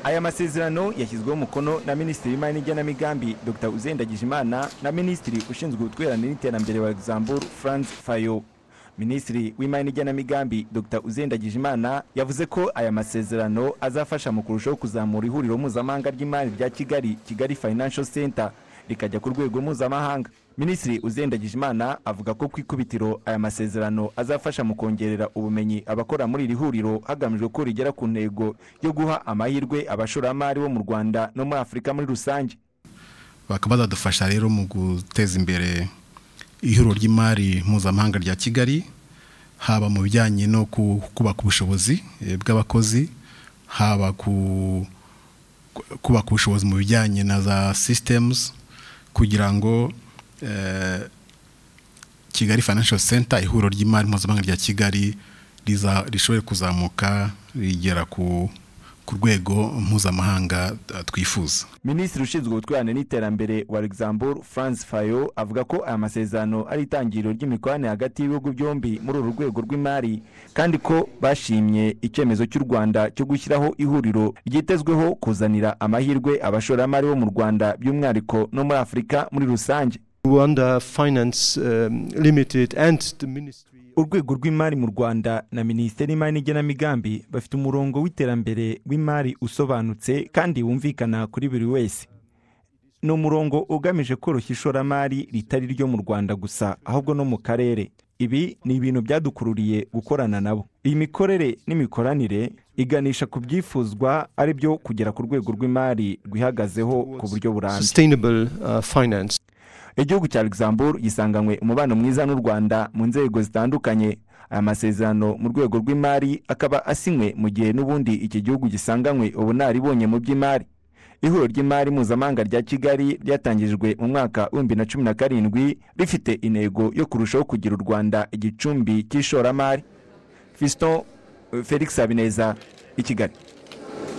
aya masezerano yashyizweho umukono na minisitiri w'imari n'igenamigambi dr uzendagijimana na minisitiri ushinzwe ubutwererane n'iterambere wa luxembourg franz fayo minisitiri w'imari n'igenamigambi dr uzendagijimana yavuze ko aya masezerano azafasha mu kurushaho kuzamura ihuriro mpuzamahanga ry'imari rya kigali kigali financial center rikajya ku rwego mpuzamahanga minisitiri uzendagijimana avuga ko ku ikubitiro aya masezerano azafasha mu kongerera ubumenyi abakora muri iri huriro hagamijwe ko rigera ku ntego yo guha amahirwe abashoramari bo mu rwanda no muri afurika muri rusange bakaba bazadufasha rero mu guteza imbere ihuriro ry'imari mpuzamahanga rya kigali haba mu bijyanye no kubaka ubushobozi bw'abakozi haba ku kubaka ubushobozi mu bijyanye na za sisitemuzi kugira ngo kigali financial center ihuriro ry'imari mpuzamahanga rya kigali rishobore kuzamuka rigera ku rwego mpuzamahanga twifuza minisitiri ushinzwe ubutwererane n'iterambere wa luxembourg france fayo avuga ko aya masezerano ari itangiriro ry'imikoranire hagati y'ibihugu byombi muri uru rwego rw'imari kandi ko bashimye icyemezo cy'u rwanda cyo gushyiraho ihuriro ryitezweho kuzanira amahirwe abashoramari bo mu rwanda by'umwihariko no muri afurika muri rusange Rwanda Finance um, Limited and the Ministry urwego rw'imari mu rwanda na minisiteri y'imari n'igenamigambi bafite umurongo w'iterambere w'imari usobanutse kandi wumvikana kuri buri wese ni umurongo ugamije koroshya ishoramari ritari ryo mu rwanda gusa ahubwo no mu karere ibi ni ibintu byadukururiye gukorana nabo iyi mikorere n'imikoranire iganisha ku byifuzwa ari byo kugera ku rwego rw'imari rwihagazeho ku buryo burambye igihugu cya luxembourg gisanganywe umubano mwiza n'u rwanda mu nzego zitandukanye aya masezerano mu rwego rw'imari akaba asinywe mu gihe n'ubundi iki gihugu gisanganywe ubunaribonye mu by'imari ihuriro ry'imari mpuzamahanga rya kigali ryatangijwe mu mwaka w'ibihumbi na cumi na karindwi rifite intego yo kurushaho kugira u rwanda igicumbi cy'ishoramari fiston felix habineza i kigali